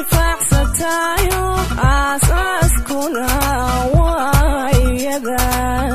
intifaacsatayo aasaaskuna waa iyaga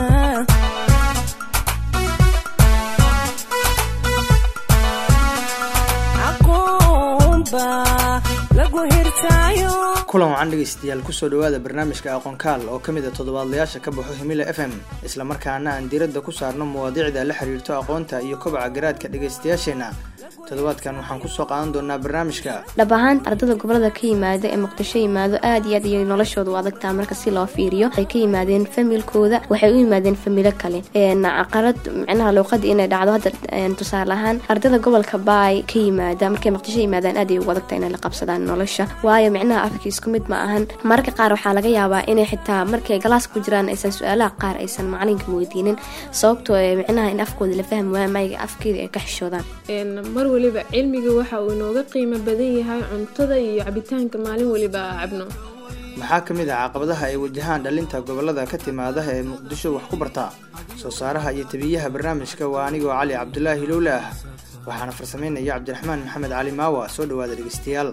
aqoonba lagu hirtaayo kulan wacan dhegaystayaal kusoo dhowaada barnaamijka aqoonkaal oo ka mid a toddobaadlayaasha ka baxo himila f m islamarkaana aan diiradda ku saarno mawaadiicda la xiriirto aqoonta iyo kobaca garaadka dhegaystayaasheenna toddobaadkan waxaan kusoo qaadan doonaa barnaamijka dhab ahaan ardada gobolada ka yimaada ee muqdisho yimaado aad iyo aad iyo noloshooda u adagtaa marka si loo fiiriyo waxay ka yimaadeen familkooda waxay u yimaadeen familo kale caqarad micnaha luuqada inay dhacdo hadda tusaale ahaan ardada gobolka baay ka yimaada markay muqdisho yimaadaan aad ay ugu adagtaa inay la qabsadaan nolosha waayo micnaha afka isku mid ma ahan mararka qaar waxaa laga yaabaa inay xitaa markay galaas ku jiraan aysan su-aalaha qaar aysan macalinka weydiinin sababtoo micnaha in afkooda la fahmi waaya mayiga afkeeda ay ka xishoodaan mar waliba cilmiga waxa uu inooga qiimo badan yahay cuntada iyo cabitaanka maalin waliba aa cabno maxaa ka mid ah caqabadaha ay wajahaan dhalinta gobolada ka timaada ee muqdisho wax ku barta soo saaraha iyo tabiyaha barnaamijka waa anigoo cali cabdulaahi lowle ah waxaana farsamaynaya cabdiraxmaan maxamed cali maawa soo dhowaada dhegeystayaal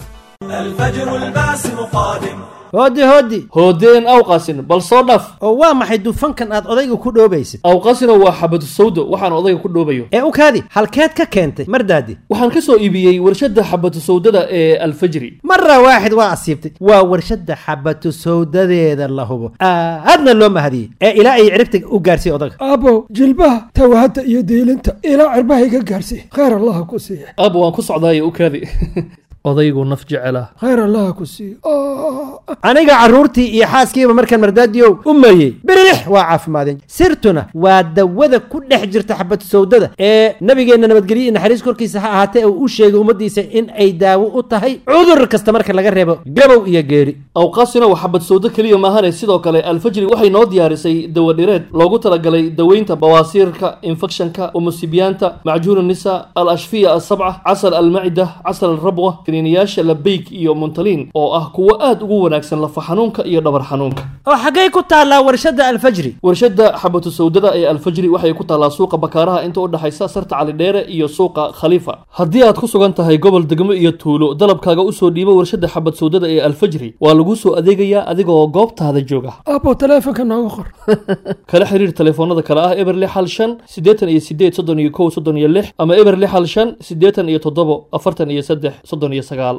hoodi hoodi hoodeen awqasin bal soo dhaf oo waa maxay dufankan aad odayga ku dhoobaysid awqasino waa xabadu sawdo waxaan odayga ku dhoobayo ee u kaadi halkeed ka keentay mardaadi waxaan ka soo iibiyey warshadda xabatu sawdada ee alfajri mara waaxid waa asiibtay waa warshadda xabatu sawdadeeda la hubo aadna loo mahadiyey ee ilaa ay ciribta u gaarsiiy odaga aabow jilbaha tawahadda iyo diilinta ilaa cirbaha iga gaarsiiy khayr allaha ku siiya aab waan ku socdaaye u kaadi odaygu naf jecela khayr allaha ku siiya aniga carruurtii iyo xaaskiiba markaan mardaadiyow u mayey birilix waa caafimaadeen sirtuna waa dawada ku dhex jirta xabatu sawdada ee nabigeenna nabadgelyo iyo naxariis korkiisa ha ahaatee uu u sheegay ummaddiisa in ay daawo u tahay cudur kasta marka laga reebo gabow iyo geeri awqaasina waa xabad sawdo keliya maahane sidoo kale alfajri waxay noo diyaarisay dawadhireed loogu talagalay daweynta bawaasiirka infekshanka umusibiyaanta macjuun nisa al ashfiya asabca casal almacida casal alrabwa kaniiniyaasha labeyk iyo muntaliin oo ah kuwo aad ugu wanaagsan lafa xanuunka iyo dhabar xanuunka oo xaggay ku taallaa warshadda alfajri warshadda xabatu sawdada ee alfajri waxay ku taallaa suuqa bakaaraha inta u dhexaysa sarta calidheere iyo suuqa khaliifa haddii aad ku sugan tahay gobol degmo iyo tuulo dalabkaaga usoo dhiibo warshadda xabad sawdada ee alfajri waa laguu soo adeegayaa adigoo goobtaada jooga aabow taleefonka nooga qor kala xiriir telefoonada kale ah eber lix hal shan siddeetan iyo sideed soddon iyo kow soddon iyo lix ama eber lix hal shan siddeetan iyo toddobo afartan iyo saddex soddon iyo sagaal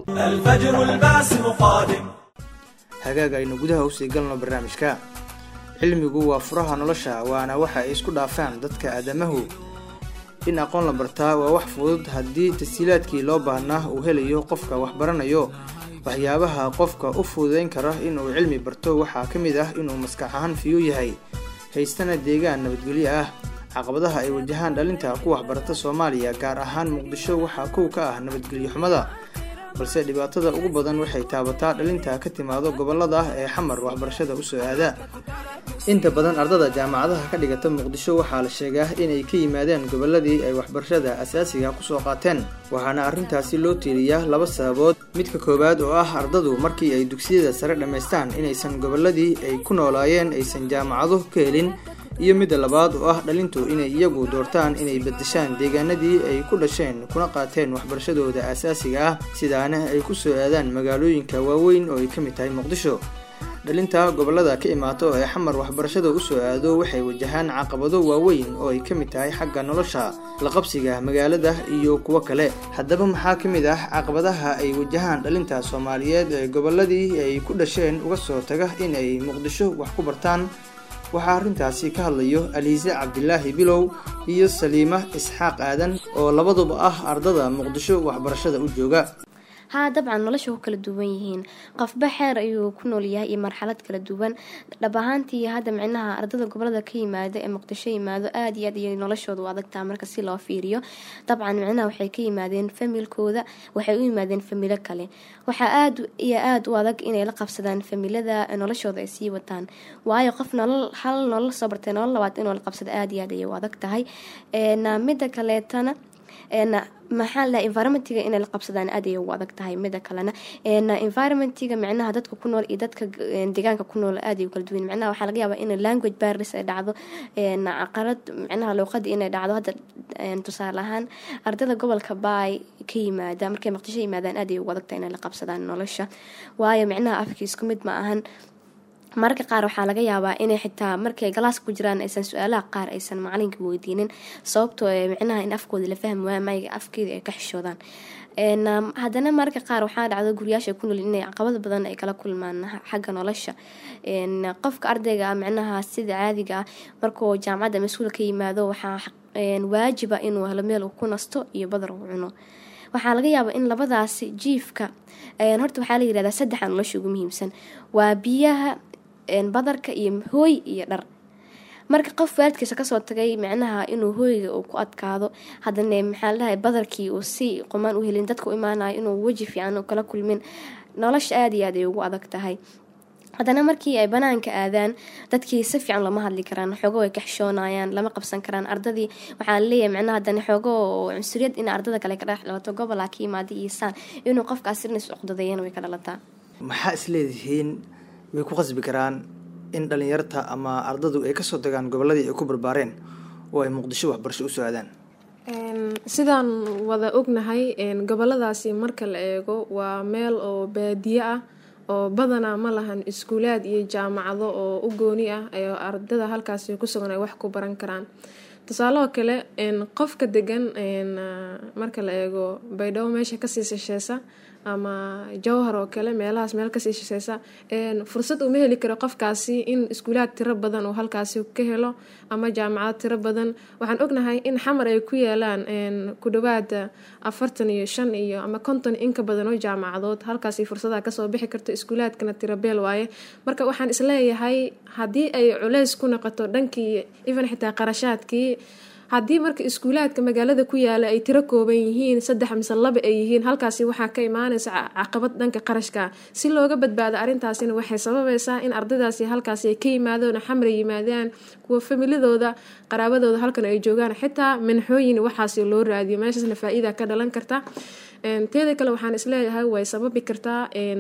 hagaag aynu gudaha usii galno barnaamijka cilmigu waa furaha nolosha waana waxa ay isku dhaafaan dadka aadamahu in aqoon la bartaa waa wax fudud haddii tashiilaadkii loo baahnaa uu helayo qofka wax baranayo waxyaabaha qofka u fududayn kara inuu cilmi barto waxaa ka mid ah inuu maskax ahaan fiyu yahay haystana deegaan nabadgelyo ah caqabadaha ay wajahaan dhalinta ku waxbarata soomaaliya gaar ahaan muqdisho waxaa kow ka ah nabadgelyo xumada balse dhibaatada ugu badan waxay taabataa dhalinta ka timaado gobolada ah ee xamar waxbarashada usoo aada inta badan ardada jaamacadaha ka dhigata muqdisho waxaa la sheegaa inay ka yimaadeen goboladii ay waxbarashada asaasiga kusoo qaateen waxaana arrintaasi loo tiiriyaa laba sababood midka koowaad oo ah ardadu markii ay dugsiyada sare dhammaystaan inaysan goboladii ay ku noolaayeen aysan jaamacado ka helin iyo midda labaad oo ah dhalintu inay iyagu doortaan inay bedeshaan deegaanadii ay ku dhasheen kuna qaateen waxbarashadooda asaasiga ah sidaana ay ku soo aadaan magaalooyinka waaweyn oo ay ka mid tahay muqdisho dhalinta gobolada ka imaato ee xamar waxbarashada usoo aado waxay wajahaan caqabado waaweyn oo ay ka mid tahay xagga nolosha laqabsiga magaalada iyo kuwo kale haddaba maxaa ka mid ah caqabadaha ay wajahaan dhalinta soomaaliyeed ee goboladii ay ku dhasheen uga soo taga inay muqdisho wax ku bartaan waxaa arrintaasi ka hadlayo aliise cabdilaahi bilow iyo saliima isxaaq aadan oo labaduba ah ardada muqdisho waxbarashada u jooga haa dabcan nolosha ku kala duwan yihiin qofba xeer ayuu ku noolyahay iyo marxalad kala duwan dhab ahaantii hadda micnaha ardada gobolada ka yimaada ee muqdisho yimaado aad iyo aad iyo noloshooda u adagtaa marka si loo fiiriyo dabcan micnaha waxay ka yimaadeen familkooda waxay u yimaadeen familo kale waxaa aad iyo aad u adag inay la qabsadaan familada noloshooda ay sii wataan waayo qof nolol hal nolol soo bartay nolol labaad inuu la qabsado aad iyo aad ayay u adag tahay mida kaleetana maxaa la environmentiga inay la qabsadaan aad ay ugu adag tahay mida kalena environmentiga micnaha dadka ku nool iyo dadka deegaanka ku nool aad ay u kala duwan micnaha waxaa laga yaabaa in language barris ay dhacdo caqarad micnaha luuqadii inay dhacdo hadda tusaale ahaan ardayda gobolka baay ka yimaada markay maqdisho yimaadaan aad ay ugu adag tahay inay la qabsadaan nolosha waayo micnaha afka isku mid ma ahan mararka qaar waxaa laga yaabaa inay xitaa markay galaaska ku jiraan aysan su-aalaha qaar aysan macalinka weydiinin sababtoo micnaha in afkooda la fahmi waaya mayga afkeeda ay ka xishoodaan haddana mararka qaar waxaa dhacdo guriyaasha ku nool inay caqabad badan ay kala kulmaan xagga nolosha qofka ardayga micnaha sida caadiga ah markuu jaamacadda mas-uul ka yimaado waxaa waajiba inuu helo meel uu ku nasto iyo badar uu cuno waxaa laga yaabaa in labadaasi jiifka horta waxaa la yirahdaa saddexa nolosha ugu muhiimsan waa biyaha badarka iyo hooy iyo dhar marka qof waalidkiisa kasoo tagay micnaha inuu hooyga uu ku adkaado haddana maxaa ladhahay badarkii uu si qumaan u helin dadka u imaanayo inuu weji fiican kala kulmin nolosha aada iyo aad ay ugu adag tahay haddana markii ay banaanka aadaan dadkii si fiican lama hadli karaan xoogo ay ka xishoonayaan lama qabsan karaan ardadii waxaa laleeyahay micnaha haddana xoogo cunsuriyad in ardada kale ka dhex dhalato gobolaa ka yimaada iyo saan inuu qofkaas sirnas uqdadeeyana way ka dhalataa maxaa isleedihiin way ku qasbi karaan in dhalinyarta ama ardadu ay kasoo tagaan goboladii ay ku barbaareen oo ay muqdisho waxbarasho usoo aadaan sidaan wada ognahay goboladaasi marka la eego waa meel oo baadiye ah oo badanaa ma lahan iskuulaad iyo jaamacado oo u gooni ah ee ardada halkaasi ku sugan ay wax ku baran karaan tusaaloo kale qofka degan marka la eego baydhabo meesha kasii shisheesa ama jowhar oo kale meelahaas meel kasii shisheesa fursad uma heli karo qofkaasi in iskuulaad tiro badan uu halkaasi ka helo ama jaamacad tiro badan waxaan ognahay in xamar ay ku yeelaan ku dhawaada afartan iyo shan iyo ama konton inka badan oo jaamacadood halkaasi fursadaha kasoo bixi karto iskuulaadkana tirabeel waaye marka waxaan isleeyahay haddii ay culeys ku noqoto dhankii even xitaa qarashaadkii haddii marka iskuulaadka magaalada ku yaala ay tiro kooban yihiin saddex mise laba ay yihiin halkaasi waxaa ka imaanaysa caqabad dhanka qarashka si looga badbaado arrintaasina waxay sababaysaa in ardaydaasi halkaasi ay ka yimaadaan xamra yimaadaan kuwa familidooda qaraabadooda halkan ay joogaan xitaa minxooyin waxaasi loo raadiyo meeshaasna faa-iida ka dhalan karta teeda kale waxaan isleeyahay way sababi kartaa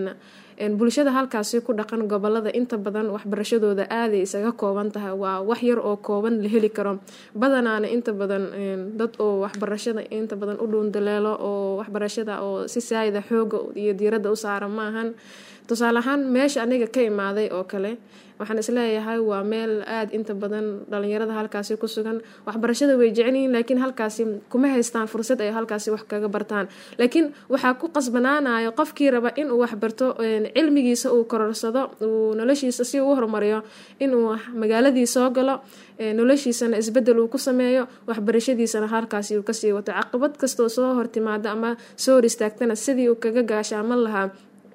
bulshada halkaasi ku dhaqan gobolada inta badan waxbarashadooda aaday isaga kooban tahay waa wax yar oo kooban la heli karo badanaana inta badan dad oo waxbarashada inta badan u dhuundaleelo oo waxbarashada oo si saayida xooga iyo diiradda u saara maahan tusaale ahaan meesha aniga ka imaaday oo kale waxaan isleeyahay waa meel aada inta badan dhalinyarada halkaasi ku sugan waxbarashada way jecelyihiin laakiin halkaasi kuma haystaan fursad ay halkaasi wax kaga bartaan laakiin waxaa ku qasbanaanayo qofkii raba inuu waxbarto cilmigiisa uu kororsado uu noloshiisa si uu horumariyo inuu magaaladii soo galo noloshiisana isbedel uu ku sameeyo waxbarashadiisana halkaasi uu kasii wato caqabad kastoo soo hortimaada ama soo hor istaagtana sidii uu kaga gaashaaman lahaa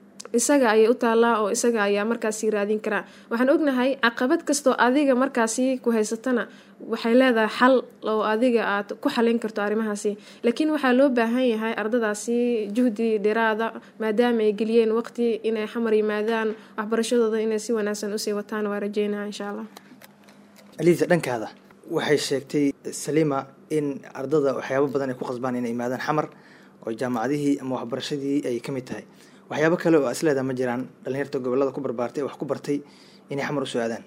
isaga ayay u taallaa oo isaga ayaa markaasi raadin karaa waxaan ognahay caqabad kastoo adiga markaasi ku haysatana waxay leedahay xal oo adiga aad ku xalin karto arrimahaasi laakiin waxaa loo baahan yahay ardadaasi juhdi dhiraada maadaama ay geliyeen waqti inay xamar yimaadaan waxbarashadooda inay si wanaagsan usii wataan waa rajeynaa insha allah aliisa dhankaada waxay sheegtay saliima in ardada waxyaabo badan ay ku qasbaan inay imaadaan xamar oo jaamacadihii ama waxbarashadii ay ka mid tahay waxyaabo kale oo isleedaa ma jiraan dhalinyarta gobolada ku barbaartay wax ku bartay inay xamar usoo aadaan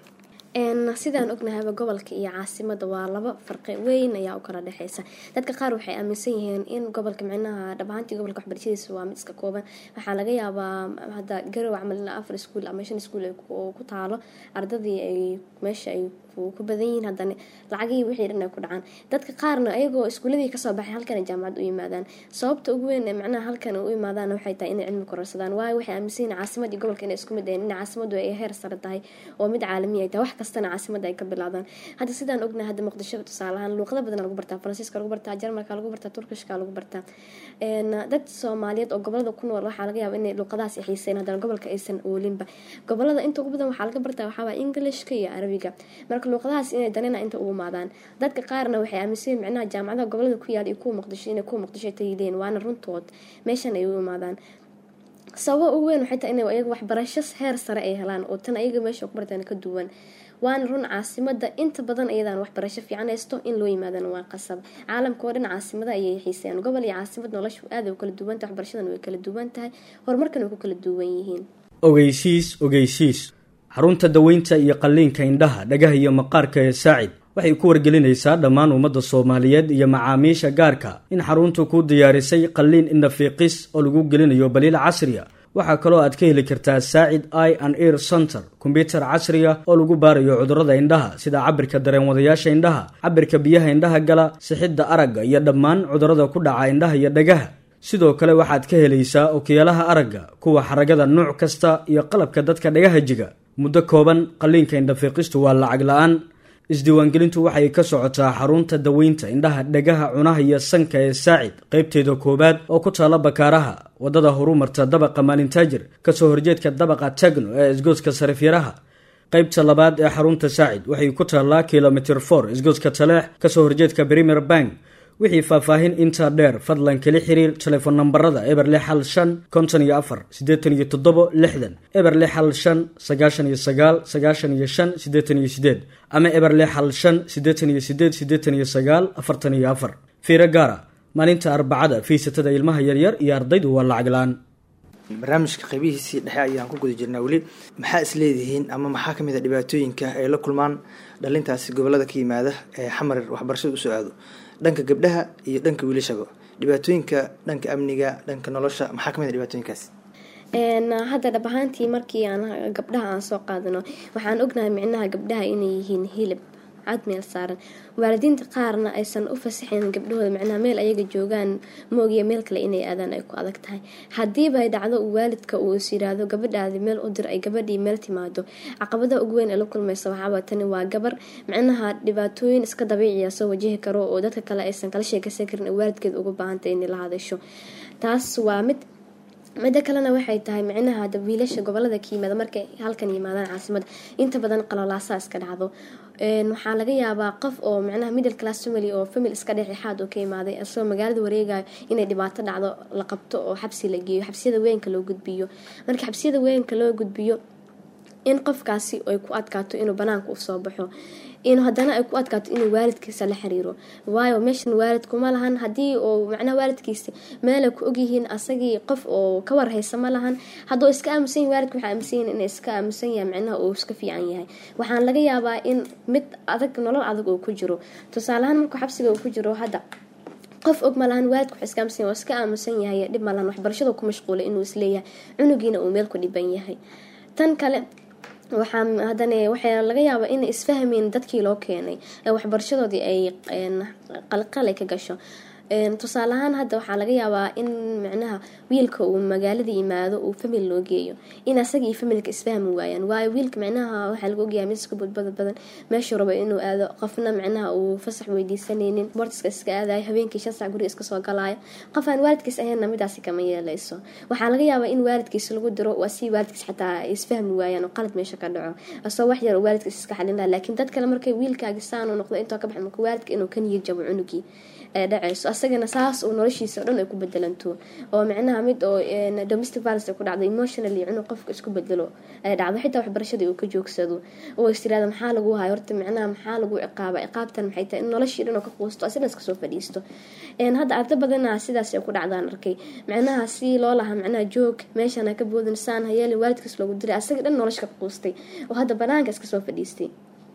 sidaan ognahayba gobolka iyo caasimada waa laba farqi weyn ayaa u kala dhexeysa dadka qaar waxay aaminsan yihiin in gobolka micnaha dhabahaantii gobolka waxbarashadiisa waa mid iska kooban waxaa laga yaabaa hadda garow camal ilaa afar iskuul ama shan iskuul ku taalo ardadii ay meesha ay ku badan yihiin haddana lacagihii wixii dhan ay ku dhacaan dadka qaarna ayagoo iskuuladii kasoo baxay halkan jaamacad u yimaadaan sababta ugu weyn ee macnaha halkan u imaadaan waxay tahay inay cilmi kororsadaan waayo waxay aaminsan yihiin caasimad iyo gobolka inay isku mid ahayn in caasimadu ay heer sare tahay oo mid caalami ay tahay wax kastana caasimada ay ka bilaadaan hadda sidaan ognahay hadda muqdisho tusaalahaan luuqada badan lagu bartaa faransiiska lagu bartaa jarmalka lagu bartaa turkishka lagu bartaa dad soomaaliyeed oo gobolada ku nool waxaa laga yaaba inay luuqadahaas xiiseen haddana gobolka aysan oolinba gobolada inta ugu badan waxaa laga bartaa waxaawaa englishka iyo arabiga marka luuqadahaas inay danina inta ugu imaadaan dadka qaarna waxay aaminsan micnaha jaamacadaha gobolada ku yaala iyo kuwa muqdisho inay kuwa muqdisho tayideen waana runtood meeshan ay u imaadaan sababa ugu weyn waxay tahay inay ayaga waxbarasho heer sare ay helaan oo tan ayaga meesha ku bartaan ka duwan waana run caasimada inta badan iyadaan waxbarasho fiican haysto in loo yimaadana waa qasab caalamka oo dhan caasimada ayay xiisayaan gobol iyo caasimad noloshu aad u kala duwan tahay waxbarashadan way kala duwan tahay horumarkana way ku kala duwan yihiin ogeysiis ogeysiis xarunta daweynta iyo qalliinka indhaha dhagaha iyo maqaarka ee saacid waxay ku wargelinaysaa dhammaan ummadda soomaaliyeed iyo macaamiisha gaarka in xaruntu ku diyaarisay qalliin indhafiiqis oo lagu gelinayo baliil casriya waxaa kaloo aad ka heli kartaa saacid i and ear center kombyutar casriga oo lagu baarayo cudurrada indhaha sida cabirka dareenwadayaasha indhaha cabirka biyaha indhaha gala sixidda aragga iyo dhammaan cudurrada ku dhaca indhaha iyo dhagaha sidoo kale waxaad ka helaysaa okiyaalaha aragga kuwa xaragada nuuc kasta iyo qalabka dadka dhagaha jiga muddo kooban qalliinka indhafiiqistu waa lacag la-aan isdiiwaangelintu waxay ka socotaa xarunta daweynta indhaha dhagaha cunaha iyo sanka ee saacid qaybteeda koowaad oo ku taalla bakaaraha waddada horumarta dabaqa maalintaajir kasoo horjeedka dabaqa tagno ee isgooska sarifyaraha qaybta labaad ee xarunta saacid waxay ku taallaa kilomitr for isgooska taleex kasoo horjeedka premier bank wixii faahfaahin intaa dheer fadlan kala xiriir telefoon nambarada eber lix hal shan konton iyo afar siddeetan iyo toddobo lixdan eber lix hal shan sagaashan iyo sagaal sagaashan iyo shan siddeetan iyo sideed ama eber lix hal shan siddeetan iyo sideed siddeetan iyo sagaal afartan iyo afar fiiro gaara maalinta arbacada fiisatada ilmaha yaryar iyo ardaydu waa lacag la-aan barnaamijka qaybihiisii dhexe ayaan ku guda jirnaa weli maxaa is leedihiin ama maxaa kamid a dhibaatooyinka ay la kulmaan dhalintaasi gobolada ka yimaada ee xamar waxbarashada usoo aado dhanka gabdhaha iyo dhanka wiilashaba dhibaatooyinka dhanka amniga dhanka nolosha maxaa kamid a dhibaatooyinkaas hadda dhab ahaantii markii aan gabdhaha aan soo qaadano waxaan ognahay micnaha gabdhaha inay yihiin hilib cad meel saaran waalidiinta qaarna aysan u fasaxayn gabdhahooda macnaha meel ayaga joogaan moogiya meel kale inay aadaan ay ku adag tahay hadiiba ay dhacdo uu waalidka uu is yiraahdo gabadhaadi meel u dir ay gabadhii meel timaado caqabadaha ugu weyn ee la kulmaysa waxaaba tani waa gabar macnaha dhibaatooyin iska dabiiciya soo wajihi karo oo dadka kale aysan kala sheekaysan karin oo waalidkeed uga baahantay inay la hadasho taas waa mid midda kalena waxay tahay micnaha hada wiilasha gobolada ka yimaada markay halkan yimaadaan caasimada inta badan qalolaasaa iska dhacdo waxaa laga yaabaa qof oo micnaha middle class family oo famil iska dhexdhexaad oo ka imaaday asagoo magaalada wareegayo inay dhibaato dhacdo la qabto oo xabsi la geeyo xabsiyada weynka loo gudbiyo marka xabsiyada weynka loo gudbiyo in qofkaasi ay ku adkaato inuu banaanka usoo baxo in haddana ay ku adkaato inuu waalidkiisa la xiriiro waayo meeshan waalidkuma lahan haddii uu macnaha waalidkiisa meelay ku ogyihiin asagii qof oo ka warhaysa ma lahan hadduu iska aamusan yahay waalidka waxaa aamusan yahin inay iska aamusan yahay macnaha uu iska fiican yahay waxaan laga yaabaa in mid adag nolol adag uu ku jiro tusaaleahaan markuu xabsiga uu ku jiro hadda qof og ma lahan waalidka wax iska aamusan yahay oo iska aamusan yahay dhib ma lahan waxbarashada ku mashquulay inuu isleeyahay cunugiina uu meel ku dhiban yahay tan kale waxaa haddana waxaa laga yaabaa inay isfahmeyn dadkii loo keenay ee waxbarashadoodii ay qalqalay ka gasho tusaale ahaan hadda waxaa laga yaabaa in macnaha wiilka uu magaalada yimaado uu famil loo geeyo in asaga iyo familka isfahmi waayaan waayo wiilka macnaha waxaa laga ogyahay mid iska budbada badan meeshuu rabo inuu aado qofna macnaha uu fasax weydiisanaynin boortiska iska aadayo habeenkii shan sac guriga iska soo galaayo qof aan waalidkiis ahaynna midaasi kama yeeleyso waxaa laga yaabaa in waalidkiis lagu diro waa si waalidkiis xataa ay isfahmi waayaan oo qalad meesha ka dhaco asoo wax yar oo waalidkiis iska xalin laha laakiin dad kale markay wiilkaagi saanu noqdo intoo ka baxay marka waalidka inuu ka niyad jabo cunugii ee dhacayso asagana saas uu noloshiisa o dhan ay ku bedelanto oo micnaha mid oo domestic violence ay ku dhacdo emotionally inuu qofka isku bedelo ay dhacdo xitaa waxbarashadii uu ka joogsado oo is tirahda maxaa lagu hayo horta micnaha maxaa lagu ciqaaba ciqaabtan maxay tahay in noloshii dhan oo ka quusto asina iska soo fadhiisto hadda arda badana sidaas ay ku dhacdaan arkay micnaha si loo lahaa micnaha joog meeshana ka boodin saan hayeelin waalidkiis loogu diray asaga dhan nolosha ka quustay oo hadda banaanka iska soo fadhiistay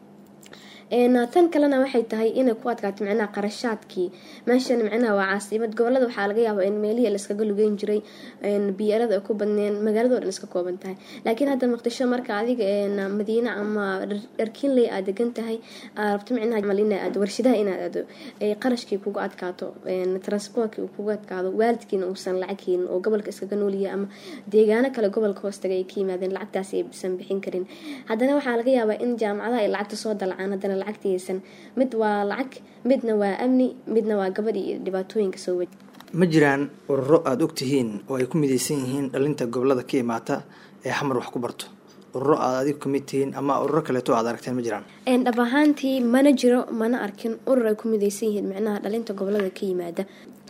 tan kalena waxay tahay inay ku adkaato micnaha qarashaadkii meeshan micnaha waa caasimad gobolada waxaa laga yaabaa in meelihii laiskaga lugeyn jiray biyarada ay ku badneen magaalado dhan iska kooban tahay laakiin hadda muqdisho marka adiga madiine ama dharkiinley aad degan tahay rabto micnaha mal ina aado warshadaha inaad aado qarashkii kugu adkaato transportkii uu kugu adkaado waalidkiina uusan lacag helin oo gobolka iskaga nooliya ama deegaano kale gobolka hoostaga ay ka yimaadeen lacagtaasi aysan bixin karin haddana waxaa laga yaabaa in jaamacadaha ay lacagta soo dalacaan haddana lacagtaysan mid waa lacag midna waa amni midna waa gabadh iyo dhibaatooyinka soo waj ma jiraan ururo aada og tihiin oo ay ku midaysan yihiin dhalinta gobolada ka imaata ee xamar wax ku barto ururo aad adigu kamid tihiin ama ururo kaleeto aad aragteen ma jiraan dhab ahaantii mana jiro mana arkin urur ay ku midaysan yihiin micnaha dhalinta gobolada ka yimaada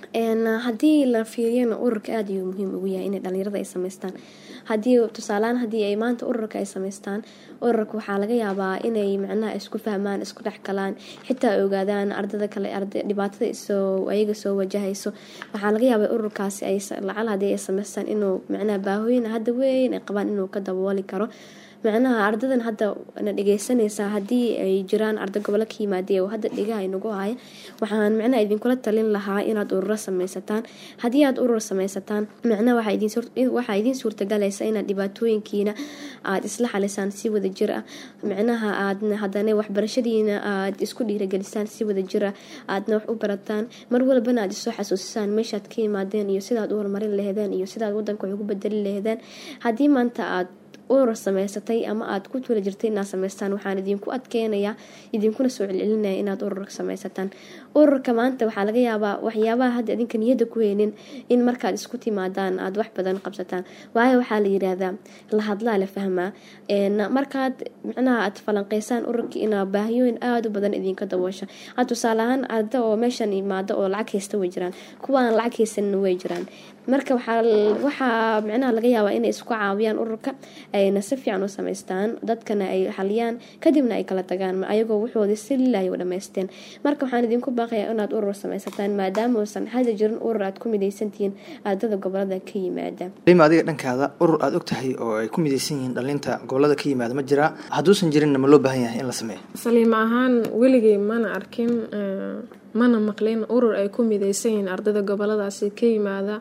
Een, haddii la fiiriyana ururka aada ayuu muhiim ugu yahay inay dhalinyarada ay sameystaan haddii tusaalehaan haddii ay maanta ururka ay sameystaan ururka waxaa laga yaabaa inay macnaha isku fahmaan isku dhex galaan xitaa ay ogaadaan ardada kale arda dhibaatada isoo ayaga soo wajahayso waxaa laga yaabaa ururkaasi ay lacal haddii ay sameystaan inuu macnaha baahooyin hadda weyn ay qabaan inuu ka dabooli karo macnaha ardadan hadda na dhegeysanaysaa haddii ay jiraan arda gobolo ka yimaadee oo hadda dhegaha inagu haya waxaan macnaha idinkula talin lahaa inaad ururo sameysataan haddii aad urur sameysataan macnaha waxaa idin suur- waxaa idiin suurtagalaysa inaad dhibaatooyinkiina aad isla xalisaan si wada jir ah macnaha aad haddana waxbarashadiina aad isku dhiiragelisaan si wada jir ah aadna wax u barataan mar walbana aad isoo xasuusisaan meeshaad ka yimaadeen iyo sidaad u horumarin laheedeen iyo sidaad wadanka wax ugu bedeli laheedeen haddii maanta aad urur sameysatay ama aad ku tula jirtay inaad sameystaan waxaan idinku adkeenayaa idinkuna soo celcelinaya inaad urur sameysataan ururka maanta waxaa laga yaabaa waxyaabaha hadda idinka niyadda ku heynin in markaad isku timaadaan aad wax badan qabsataan waayo waxaa la yiraahdaa la hadlaa la fahmaa Een, markaad macnaha aad falanqeysaan ururka inaa baahiyooyin aada u badan idinka daboosha had tusaale ahaan arda oo meeshan imaado oo lacag haysta way jiraan kuwa aan lacag haysanina way jiraan marka waxaa waxaa macnaha laga yaabaa inay isku caawiyaan ururka ayna si fiican u sameystaan dadkana ay xaliyaan kadibna ay kala tagaan ayagoo wuxoodii si lilahay u dhamaysteen marka waxaan idinku baaqayaa inaad urur sameysataan maadaama uusan hadda jirin urur aad ku midaysantihiin ardada gobolada ka yimaada lima adiga dhankaada urur aada og tahay oo ay ku midaysan yihiin dhalinta gobolada ka yimaada ma jiraa hadduusan jirinna ma loo baahan yahay in la sameeyo saliim ahaan weligay mana arkin eh, mana maqlin urur ay ku midaysan yihiin ardada goboladaasi ka yimaada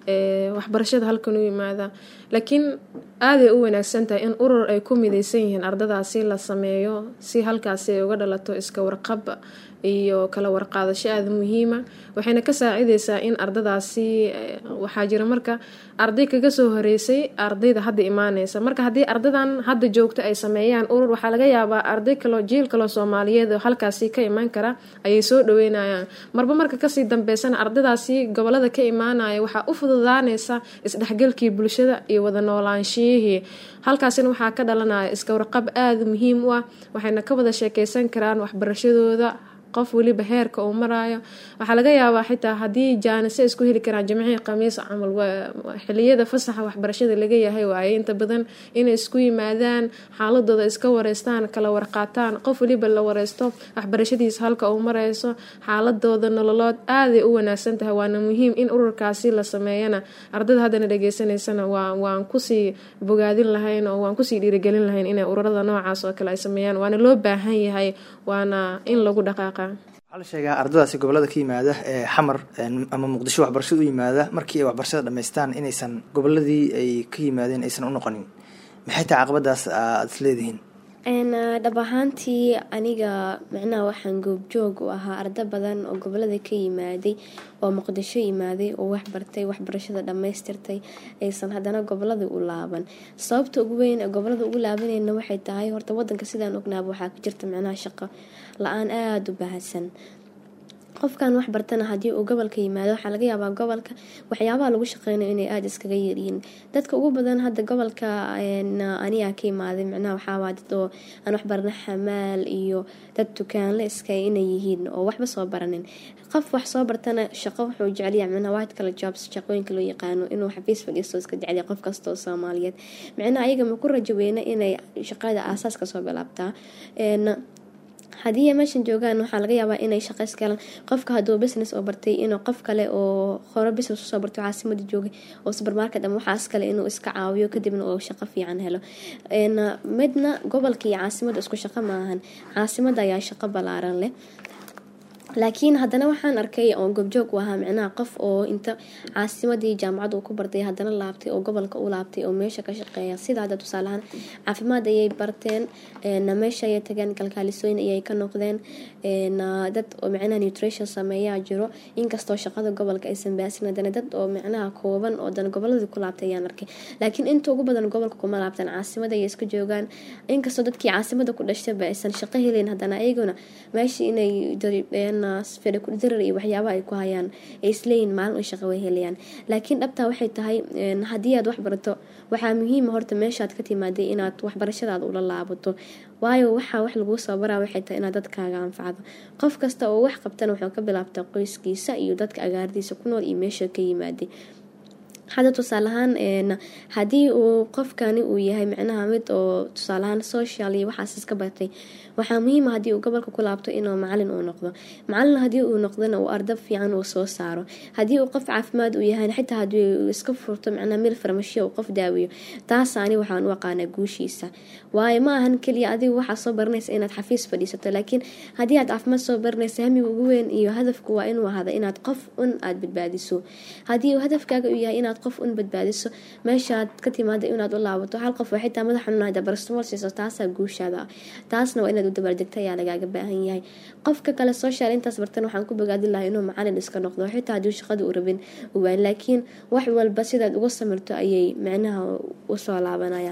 ee waxbarashada halkan u yimaada laakiin aaday u wanaagsan tahay in urur ay ku midaysan yihiin ardadaasi la sameeyo si halkaasi ay uga dhalato iska warqab iyo kala warqaadasho aada muhiima waxayna ka saacideysaa in ardadaasi eh, waxaa jira marka arday kaga soo horeysay ardayda hadda imaaneysa marka haddii ardadan hadda joogto ay sameeyaan urur waxaa laga yaabaa arday kaloo jiil kaloo soomaaliyeed oo halkaasi ka imaan kara ayay soo dhaweynayaan marba marka kasii dambeysana ardadaasi gobolada ka imaanaya waxaa u fududaaneysa isdhexgalkii bulshada iyo wada noolaanshiyihii halkaasina waxaa ka dhalanaya iska warqab aada muhiim u ah waxayna ka wada sheekeysan karaan waxbarashadooda qof weliba heerka uu maraayo waxaa laga yaabaa xitaa haddii jaanise isku heli karaan jimcihii khamiis camal waa- waa xiliyada fasaxa waxbarashada laga yahay waaye inta badan inay isku yimaadaan xaaladooda iska wareystaan kala warqaataan qof weliba la wareysto waxbarashadiisa halka uu mareyso xaaladooda nololood aaday u wanaagsan tahay waana muhiim in ururkaasi la sameeyana ardada haddana dhageysanaysana waa waan kusii bogaadin lahayn oo waan kusii dhiirigelin lahayn inay ururada noocaas oo kale ay sameeyaan waana loo baahan yahay waana in lagu dhaqaaqa waxaa la sheegaa ardadaasi gobolada ka yimaada ee xamar een, ama muqdisho waxbarashada u yimaada markii ay waxbarashada dhammaystaan inaysan goboladii ay ka yimaadeen aysan u noqonin maxay tahay caqabadaas aad is leedihiin Een, ah, dhab ahaantii aniga macnaha waxaan goobjoog u ahaa arda badan oo gobolada ka yimaaday oo muqdisho yimaaday oo wax bartay waxbarashada dhammaystirtay aysan haddana gobolada u laaban sababta ugu weyn ee gobolada ugu laabanayna waxay tahay horta wadanka sidaan ognaaba waxaa ka jirta macnaha shaqo la-aan aada u baahsan qofkan wax bartana haddii uu gobolka yimaado waxaa laga yaabaa gobolka waxyaabaha lagu shaqeynayo inay aada iskaga yaryihiin dadka ugu badan hadda gobolka een, anigaa ka imaaday macnaha waxaawaa dad oo aan wax barana xamaal iyo dad dukaanle iska inay yihiin oo waxba soo baranin qof wax soo bartana shaqo wuxuu jecelyahay macnaha white collar jobs shaqooyinka loo yaqaano inuu xafiis fadhiisto iska jecelyahay qof kasta oo soomaaliyeed macnaha ayaga ma ku rajo weyna inay shaqada aasaas kasoo bilaabtaa Een, haddii ay meeshan joogaan waxaa laga yaabaa inay shaqo iska helaan qofka hadduu business oo bartay inuu qof kale oo hore business usoo bartay caasimada joogay oo supermarket ama waxaas kale inuu iska caawiyo kadibna uu shaqo fiican helo Een, midna gobolka iyo caasimada isku shaqo maahan caasimada ayaa shaqo ballaaran leh laakiin haddana waxaan arkay oo goobjoog u ahaa micnaha qof oo inta caasimadii jaamacad uu ku bartay haddana laabtay oo gobolka u laabtay oo meesha ka shaqeeya sida hadda tusaalehaan caafimaad ayay barteen een, meesha ayay tageen kalkaalisooyin ayay ka noqdeen een, dad oo micnaha nutrition sameeyaa jiro inkastoo shaqada gobolka aysan baasin haddana dad oo micnaha kooban oo dan goboladii ku laabtay ayaan arkay laakiin inta ugu badan gobolka kuma laabtaan caasimada ayay iska joogaan inkastoo dadkii caasimada ku dhashtayba aysan shaqo helayn haddana ayaguna meesha inay dari- een, fere kudirar iyo waxyaabaha ay ku hayaan ay isleeyihin maalin oo shaqo way helayaan laakiin dhabtaa waxay tahay haddii aad wax barato waxaa muhiima horta meeshaad ka timaaday inaad waxbarashadaada ula laabato waayo waxaa wax laguu soo baraa waxay tahay inaad dadkaaga anfacdo qof kasta oo wax qabtana wuxuu ka bilaabtaa qoyskiisa iyo dadka agaardiisa ku nool iyo meesha ka yimaaday hadda tusaaleahaan haddii uu qofkani uu yahay micnaha mid oo tusaaleahaan social iyo waxaas iska bartay waxaa muhiima haddii uu gobolka ku laabto inuu macalin uu noqdo macalin haddii uu noqdona uu ardab fiican uu soo saaro haddii uu qof caafimaad uu yahay xitaa haddii uu iska furto micnaha meel farmashiya uu qof daawiyo taasaani waxaan u aqaanaa guushiisa waayo ma ahan keliya adigu waxaa soo baranaysa inaad xafiis fadhiisato laakiin haddii aad caafimaad soo baranaysa hamiga ugu weyn iyo hadafku waa inuu ahada inaad qof un aad badbaadiso haddii uu hadafkaaga uu yahay inaad qof un badbaadiso meeshaad ka timaada inaad u laabato hal qof oo xitaa madax xanuun hada barastimool siiso taasaa guushaada taasna waa inaad u dabaaldegta ayaa lagaaga baahan yahay qofka kale social intaas bartan waxaan ku bogaadin lahaa inuu macalin iska noqdo xitaa haddii shaqada u rabin uwaan laakiin wax walba sidaad uga samirto ayay micnaha usoo laabanayaan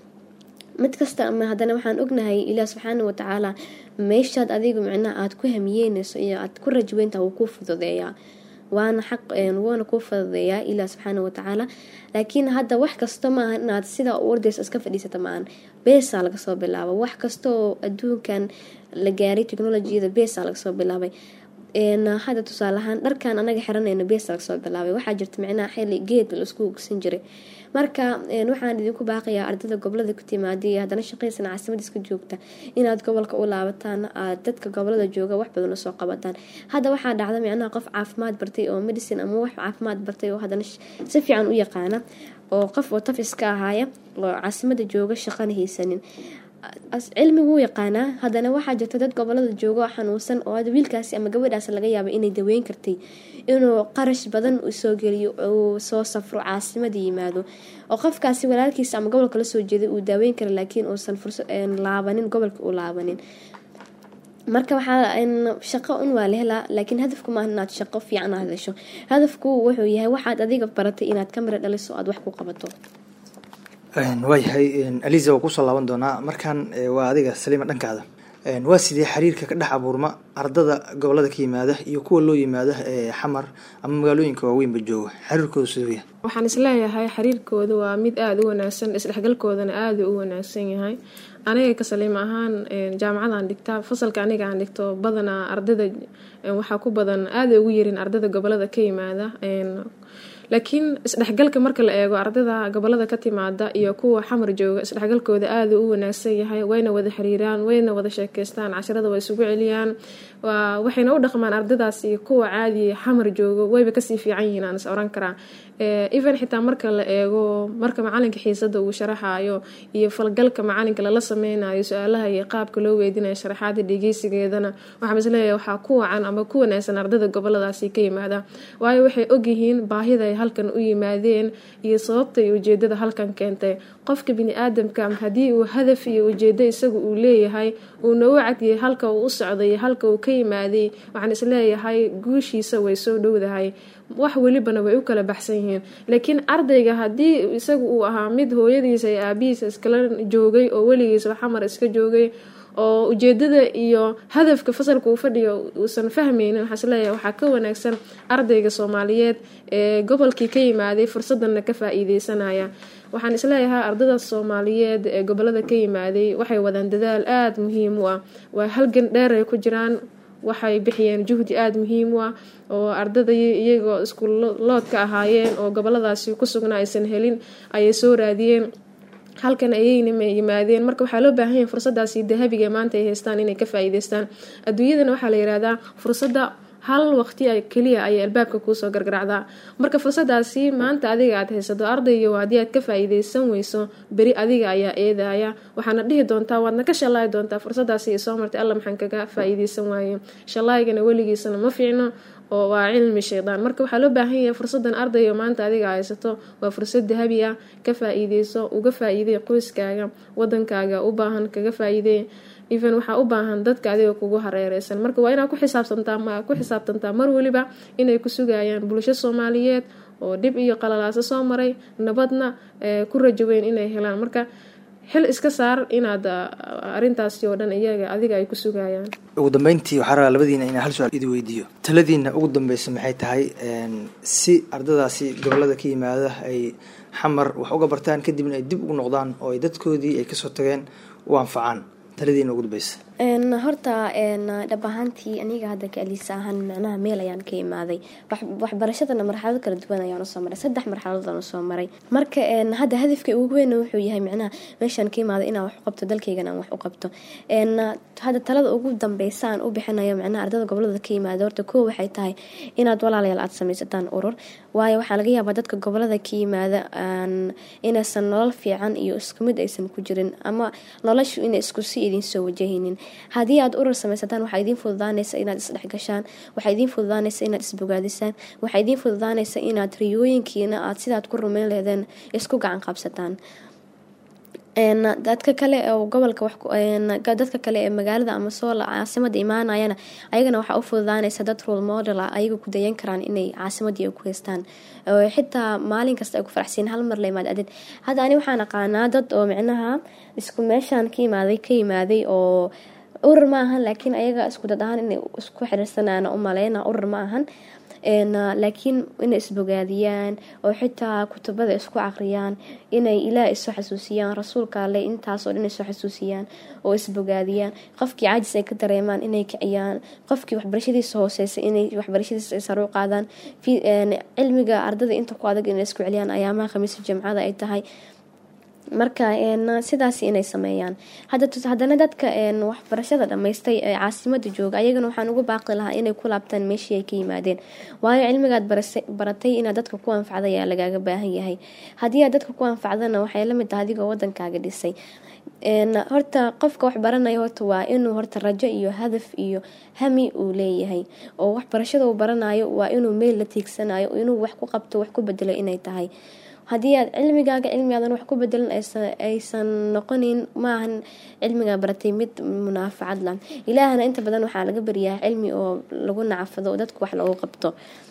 mid kasta ama haddana waxaan ognahay ilaah subxaana watacaala meeshaad adigu micnaha aada ku hamiyeynayso iyo aad ku rajweynta wuu kuu fududeeyaa waana xaq wuuna kuu fududeeyaa ilaah subxaana watacaala laakiin hadda wax kasta maaha inaad sidaa u ordaysa iska fadhiisata maahan beesaa laga soo bilaaba wax kasta oo adduunkan la gaaray technolojiyada beesaa laga soo bilaabay hadda tusaaleahaan dharkan anaga xiranayno beesa laga soo bilaabay waxaa jirta micnaha xili geed laisku ogsan jiray marka waxaan idinku baaqayaa ardada gobolada ku timaada haddana shaqaysan caasimada iska joogta inaad gobolka u laabataan aad dadka gobolada jooga wax badan usoo qabataan hadda waxaa dhacda micnaha qof caafimaad bartay oo medicine ama wax caafimaad bartay oo haddana si fiican u yaqaana oo qof oo taf iska ahaaya oo caasimada jooga shaqana haysanin cilmigu yaqaanaa haddana waxaa jirta dad gobolada jooga xanuunsan oo wiilkaasi ama gabadhaas laga yaaba inay daweyn kartay inuu qarash badan soo geliyo uu soo safro caasimada yimaado oo qofkaasi walaalkiisa ama gobolka la soo jeeday uu daaweyn kara laakiin uusan fursa laabanin gobolka u laabanin marka waxaa shaqo un waa la helaa laakiin hadafku maaha inaad shaqo fiican aad hesho hadafku wuxuu yahay waxaad adiga baratay inaad ka mira dhaliso aad wax ku qabato waayahay aliza waa kusoo laaban doonaa markan waa adiga saliima dhankaada waa sidee xiriirka ka dhex abuurma ardada gobolada ka yimaada iyo kuwa loo yimaada xamar ama magaalooyinka waaweynba jooga xiriirkooda siduu yahay waxaan isleeyahay xiriirkooda waa mid aada u wanaagsan isdhexgalkoodana aada u wanaagsan yahay aniga ka saliim ahaan jaamacadaan dhigtaa fasalka aniga aan dhigto badanaa ardada waxaa ku badan aada ugu yarin ardada gobolada ka yimaada laakiin isdhexgalka marka la eego ardada gobolada ka timaada iyo kuwa xamar jooga isdhexgalkooda aada u wanaagsan yahay wayna wada xiriiraan wayna wada sheekeystaan casharada waa isugu celiyaan waxayna u dhaqmaan ardadaasi kuwa caadi xamar joogo wayba kasii fiican yihiin aan is oran karaa even xitaa marka la eego marka macalinka xiisada uu sharaxayo iyo falgalka macalinka lala sameynayo su-aalaha iyo qaabka loo weydinayo sharaxaada dhegeysigeedana waxaa isleeyahay waxaa ku wacan ama ku wanaagsan ardada goboladaasi ka yimaada waayo waxay ogyihiin baahida ay halkan u yimaadeen iyo sababta iyo ujeedada halkan keentay qofka bini-aadamka haddii uu hadaf iyo ujeedo isaga uu leeyahay uuna u cadiyay halka uu u socday halka uu ka yimaaday waxaan isleeyahay guushiisa way soo dhowdahay wax welibana way u kala baxsan yihiin laakiin ardayga haddii isagu uu ahaa mid hooyadiisa iyo aabihiisa iskala joogay oo weligiisba xamar iska joogay oo ujeedada iyo hadafka fasalka uu fadhiyo uusan fahmaynin waxaa isleeyahay waxaa ka wanaagsan ardayga soomaaliyeed ee gobolkii ka yimaaday fursadana ka faa-iideysanaya waxaan isleeyahay ardada soomaaliyeed ee gobolada ka yimaaday waxay wadaan dadaal aada muhiim u ah waa halgan dheer ay ku jiraan waxay bixiyeen juhdi aada muhiim u ah oo ardada iyagoo isku loodka ahaayeen oo goboladaasi ku sugnaa aysan helin ayay soo raadiyeen halkan ayayna yimaadeen marka waxaa loo baahan yahay fursadaasi dahabiga maanta ay haystaan inay ka faa-iideystaan adduunyadana waxaa la yihahdaa fursadda hal waqti keliya ayay albaabka kuusoo gargaracdaa marka fursadaasi maanta adiga aad haysato ardayga haddii aad ka faa-iideysan weyso beri adiga ayaa eedaya waxaana dhihi doontaa waadna ka shallaayi doontaa fursadaasi soo martay alla maxaan kaga faa-iideysan waaye shallaayigana weligiisana ma fiicno oo waa cilmi shaydaan marka waxaa loo baahan yahay fursadan ardayga maanta adiga haysato waa fursad dahabi ah ka faa-iideyso uga faa-iidey qoyskaaga wadankaaga u baahan kaga faa-iidey even waxaa u baahan dadka adiga kugu hareereysan marka waa inaad ku xisaabsantaa ku xisaabtantaa mar weliba inay ku sugayaan bulsho soomaaliyeed oo dhib iyo qalalaaso soo maray nabadna ku rajaweyn inay helaan marka xil iska saar inaad ah, arrintaasi oo dhan iyaga adiga ay ku sugayaan ugu dambeyntii waxaa rabaa labadiina inaan hal su-aal idi weydiiyo taladiina ugu dambeysa maxay tahay een, si ardadaasi gobolada ka yimaada ay xamar wax uga bartaan kadibna ay dib ugu noqdaan oo ay dadkoodii ay kasoo tageen u anfacaan taladiina ugu dambeysa Een, horta een, dhab ahaantii aniga hadda ka aliisa ahaan macnaha meel ayaan ka imaaday Wax- waxbarashadana marxalado kala duwan ayaan usoo maray saddex marxaladood aan usoo maray marka een, hadda hadafka ugu weyn wuxuu yahay macnaha meeshaan ka imaaday inaan wax u qabto dalkaygana aan wax u qabto Een, hadda talada ugu dambeysa aan u bixinayo macnaha ardada gobolada ka yimaada horta koo waxay tahay inaad walaalayaal aad samaysataan urur waayo waxaa laga yaabaa dadka gobolada ka yimaada aan inaysan nolol fiican iyo isku mid aysan ku jirin ama noloshu inay isku si idin soo wajahaynin haddii aad urur samaysataan waxaa idiin fududaanaysa inaad isdhexgashaan waxaa idiin fududaanaysa inaad isbogaadisaan waxaa idiin fududaanaysa inaad riyooyinkiina aad sidaad ku rumayn lehdeen isku gacan qabsataan Een, dadka kale oo gobolka wax ku- een, ga- dadka kale ee magaalada ama soo la- caasimada imaanayana ayagana waxaa u fududaanaysa dad role model ah ayaga ku dayan karaan inay caasimadii ay ku haystaan oo xitaa maalin kasta ay ku faraxsiin hal mar la imaad adid hadda ani waxaan aqaanaa dad oo micnaha isku meeshaan ka imaaday ka yimaaday oo urur ma ahan laakiin ayaga isku dad ahaan inay isku xiriirsanaan u maleyna urur ma ahan Een, laakiin inay isbogaadiyaan oo xitaa kutubada isku aqriyaan inay ilaah isu xasuusiyaan rasuulka alle intaasoo dhan isu xasuusiyaan oo isbogaadiyaan qofkii caajis ay ka dareemaan inay kiciyaan qofkii waxbarashadiisa hooseysa inay waxbarashadiisa ay sare u qaadaan Fi- een, cilmiga ardada inta ku adag inay isku celiyaan ayaamaha khamiisa jimcada ay tahay marka een, sidaas inay sameeyaan hadda tus- haddana dadka een, waxbarashada dhammaystay ee caasimada jooga ayagana waxaan ugu baaqi lahaa inay ku laabtaan meeshii ay ka yimaadeen waayo cilmigaad barase- baratay inaad dadka ku anfacda ayaa lagaaga baahan yahay haddii aad dadka ku anfacdana waxay la mid tahay adigoo wadankaaga dhisay Een, horta qofka wax baranaya horta waa inuu horta rajo iyo hadaf iyo hami uu leeyahay oo waxbarashada uu baranayo waa inuu meel la tiigsanayo inuu wax ku qabto wax ku bedelo inay tahay haddii aad cilmigaaga cilmigaadan wax ku bedelan aysan aysan noqonin maahan cilmigaa baratay mid munaafacad lah ilaahana inta badan waxaa laga baryaa cilmi oo lagu nacafado oo dadku wax loogu qabto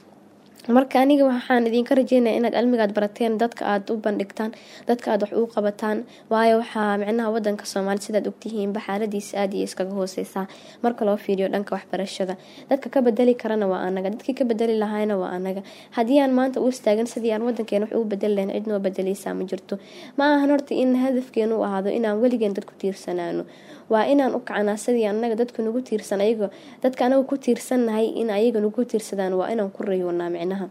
marka aniga waxaan idinka rajeynaya inaad cilmigaad barateen dadka aad u bandhigtaan dadka aad wax u qabataan waayo waxaa micnaha wadanka soomaali sidaad ogtihiinba xaaladiisa aad iyo iskaga hooseysaa marka loo fiiriyo dhanka waxbarashada dadka ka bedeli karana waa anaga dadkii ka bedeli lahaayna waa anaga haddii aan maanta u istaagan sidii aan wadankeena wax ugu bedeli lahayn cid noo bedeleysaa ma jirto ma ahan horta in hadafkeenu u ahaado inaan weligeen dad ku tiirsanaano waa inaan u kacanaa sidii anaga dadku nagu tiirsan ayago dadka anaga ku tiirsannahay in ayaga nagu tiirsadaan waa inaan ku rayoonaa micnaha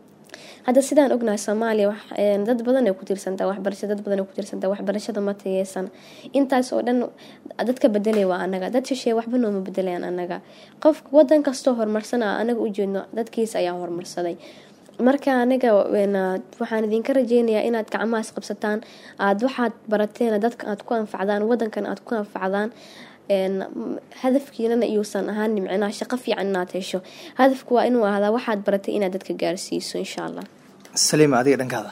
hadda sidaan ognahay soomaaliya wax- een, dad badan ay ku tiirsantaa waxbarasha dad badan ay ku tiirsantaa waxbarashada ma tayeysan intaas oo dhan dadka bedelay waa anaga dad shisheeye waxba nooma bedelayaan anaga qof wadan kastoo horumarsan a anaga u jeedno dadkiisa ayaa horumarsaday marka aniga een, waxaan idinka rajeynayaa inaad gacmahaas qabsataan aad waxaad barateen dadka aad ku anfacdaan wadankan aad ku anfacdaan een, m- hadafkiinana iyuusan ahaan micnaha shaqo fiican inaad hesho hadafku waa inuu ahdaa waxaad baratay inaad dadka gaarsiiso insha allah saliima adiga dhankaada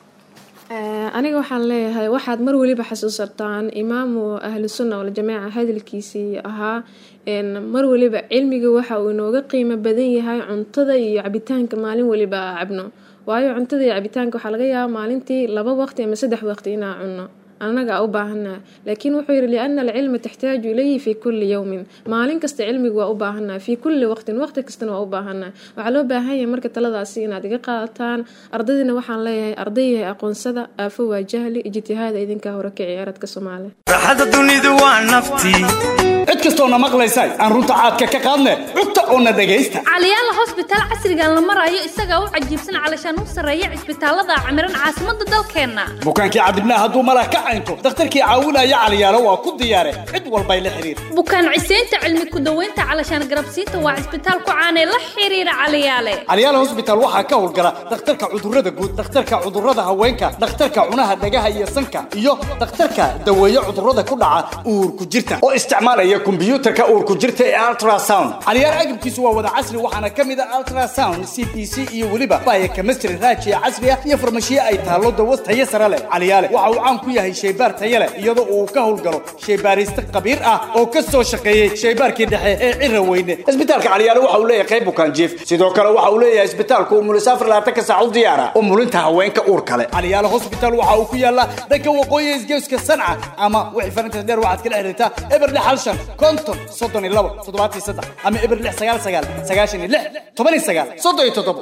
Eh, aniga waxaan leeyahay waxaad mar weliba xasuusataan imaamu ahlu sunna waljamaaca hadalkiisii ahaa een, mar weliba cilmiga waxa uu inooga qiimo badan yahay cuntada iyo cabitaanka maalin weliba aa cabno waayo cuntada iyo cabitaanka waxaa laga yaabaa maalintii laba waqti ama saddex waqti inaa cunno anaga u baahanaha laakiin wuxuu yidhi liana alcilma taxtaaju ilayhi fi kulli yowmin maalin kasta cilmiga waa u baahanaha fi kulli waqtin waqti kastana waa u baahanaha waxaa loo baahan yahay marka taladaasi inaad iga qaadataan ardaydiina waxaan leeyahay ardayyahay aqoonsada aafo waa jahli ijtihaada idinkaa hore ka ciyaaradka soomaaliya raaxada dunidu waa naftii cid kastoona maqlaysay aan runta caadka ka qaadne cugta oona dhegaysta caliyaala hosbitaal casrigan la marayo isagaa u cajiibsan calashaan u sarreeya cisbitaalada camiran caasimada dalkeenna bukaankii cadibnaa hadduu malah ka caynto dakhtarkii caawinaya caliyaalo waa ku diyaare cid walbay la xiriir bukaan ciseynta cilmi ku-daweynta calashaan garabsiinta waa cisbitaal ku caanee la xiriira caliyaale caliyaal hosbitaal waxaa ka howlgala dhakhtarka cudurrada guud dhakhtarka cudurrada haweenka dhakhtarka cunaha dhagaha iyo sanka iyo dhakhtarka daweeye cudurrada ku dhaca uurku jirta oo isticmaalaya kombiyuutarka uurku jirta ee ultrasound caliyaal agabkiisu waa wada casri waxaana ka mid a ultrasound c b c iyo weliba baya chemistry raajiya casri ah iyo farmashiye ay taallo dawas tayo sare leh caliyaale waxa uu caan ku yahay shaybaar taya leh iyadoo uu ka howlgalo shaybaariste khabiir ah oo ka soo shaqeeyey shaybaarkii dhexe ee cira weyne isbitaalka calyaale waxa uu leeyahay qayb bukaan jiif sidoo kale waxa uu leeyahay isbitaalku umulisaafar labaatanka saac u diyaara umulinta haweenka uur kale calyaale hospital waxa uu ku yaallaa dhanka waqooyi isgeeska sanca ama wixii farinta dheer waxaad kala xiriirtaa eber lix hal shan konton soddon iyo labo toddobaatan iyo saddex ama eber lix sagaal sagaal sagaashan iyo lix toban iyo sagaal soddon iyo toddobo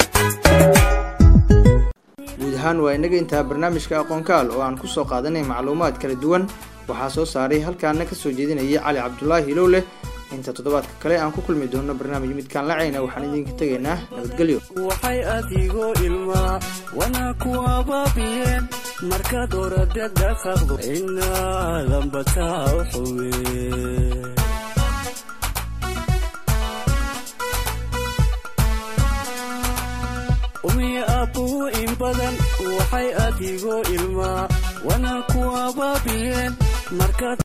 guud ahaan waa inaga intaa barnaamijka aqoonkaal oo aan kusoo qaadanay macluumaad kala duwan waxaa soo saaray halkaana kasoo jeedinayay cali cabdulaahi ilowleh inta toddobaadka kale aan ku kulmi doono barnaamij midkaan lacayna waxaan idinka tegaynaa nabadgelyo waxay adigoo ilmaa wana ku abaabiyeen markaad orada dhaqaaqdo inaadanbataa u xuwe umiya abbuu in badan waxay adigoo ilmaa wana ku abaabiyeen markaad